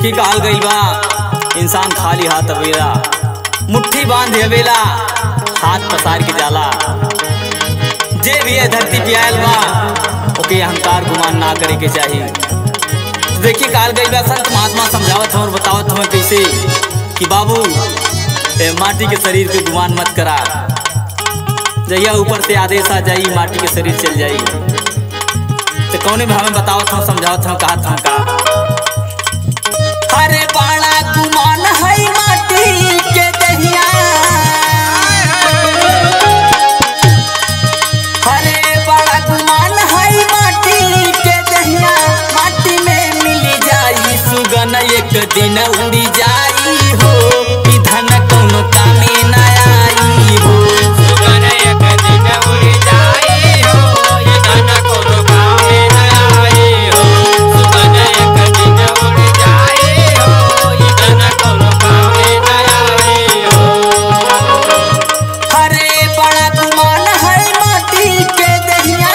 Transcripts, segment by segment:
देखी कहल गई बा इंसान खाली हाथ अवेला मुट्ठी बांध अवेला हाथ पसार के जाला जे भी है धरती पे आयल बा ओके अहंकार गुमान ना करे के चाहिए तो देखी कहल गई बा संत महात्मा समझावत हम और बतावत हमें कैसे कि बाबू ए माटी के शरीर पे गुमान मत करा जहिया ऊपर से आदेश आ जाई माटी के शरीर चल जाई तो कौने भी हमें बतावत हम समझावत हम कहत हम का अरे बाड़ा गुमान है माटी के दहिया अरे बड़ा गुमान है माटी के दहिया माटी में मिल जाई सुगन एक दिन उड़ी जाई हो ई धन कौनो कामे ना आई हो सुगन एक दिन उड़ जाई हो ये धन कोनो कामे न आई हो सुगन एक दिन उड़ जाई हो ये धन कोनो कामे न आई हो अरे बड़ा गुमान है माटी के दहिया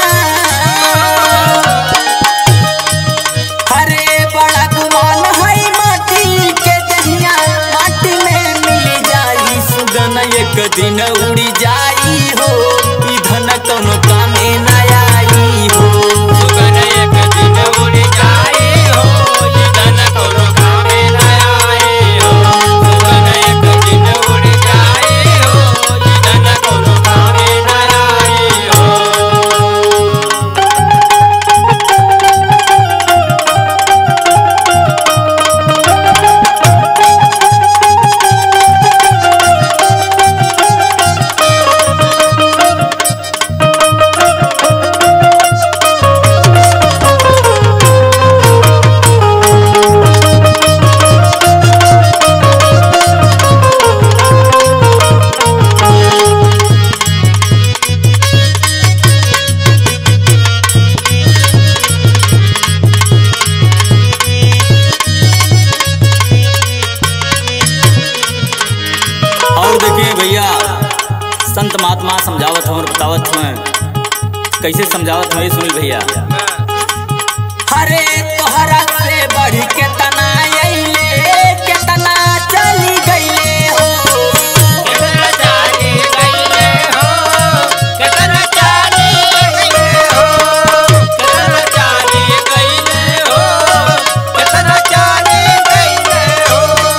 अरे बड़ा गुमान है माटी के दहिया माटी में मिल जाई सुगन एक दिन उड़ी जाई हो ई धन कौनो कामे ना आई हो सुगन एक दिन उड़ जाई हो ये धन कोनो कामे न आई हो सुगन एक दिन उड़ जाई हो ये धन कोनो कामे न आई हो और देखिए भैया संत महात्मा समझावत हूँ और बतावत हूँ कैसे समझावत हूँ ये सुनी भैया अरे तोहरा से बढ़ के तना अइले के तना चली गईले हो कितना चाली गईले हो कितना चाली गईले हो कितना चाली गईले हो कितना चाली गईले हो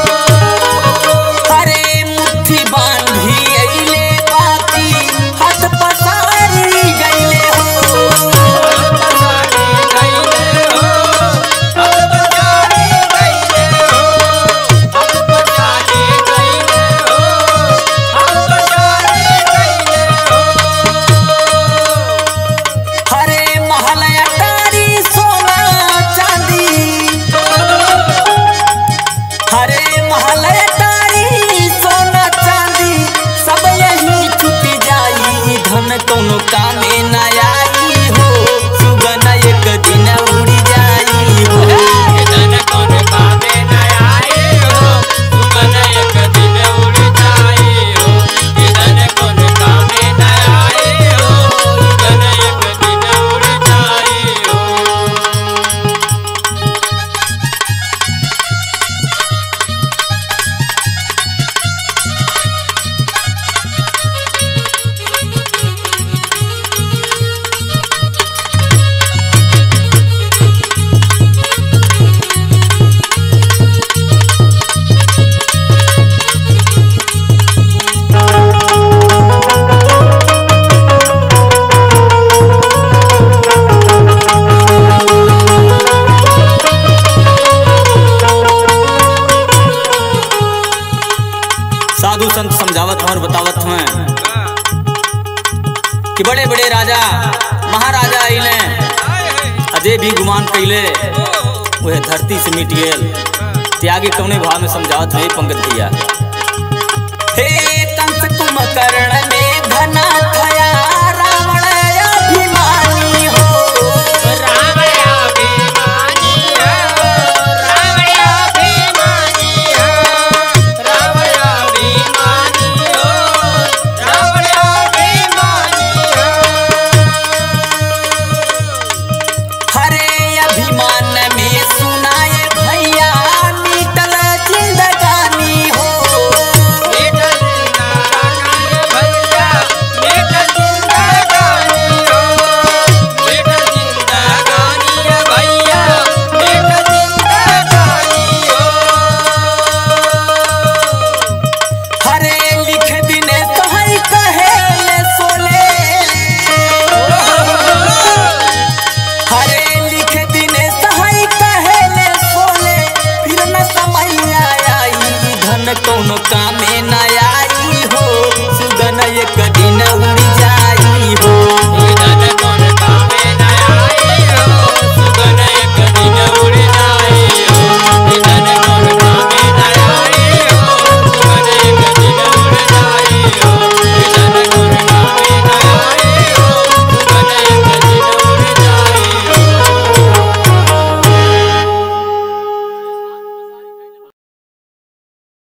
अरे मुट्ठी बांधी अइले बाती हाथ पसारी गईले हो चाली गईले हो अब तो चाली गईले हो अब तो चाली गईले हो अब तो चाली गईले हो अरे महल अटारी सोना चांदी अरे महल अटारी सोना चांदी सब यही छुट जाई धन कोनो कामे ना आई हो सुगन एक दिन उड़ी जाई हो धन कौन कामे न आए हो सुगन एक दिन उड़ जाए हो धन कौन कामे न आए हो सुगन एक दिन उड़ जाए हो साधु संत समझावत हूँ और बतावत हूँ कि बड़े बड़े राजा महाराजा अइले अजय भी गुमान कैले वह धरती से मिट गेल त्यागी कौने भाव में समझावत है पंकज भैया हे कंस कुंभकर्ण में घना थया रावण अभिमानी हो राम अभिमानी हो राम अभिमानी हो राम अभिमानी हो राम अभिमानी हो हरे अभिमान में सुनाए भैया कौनो कामे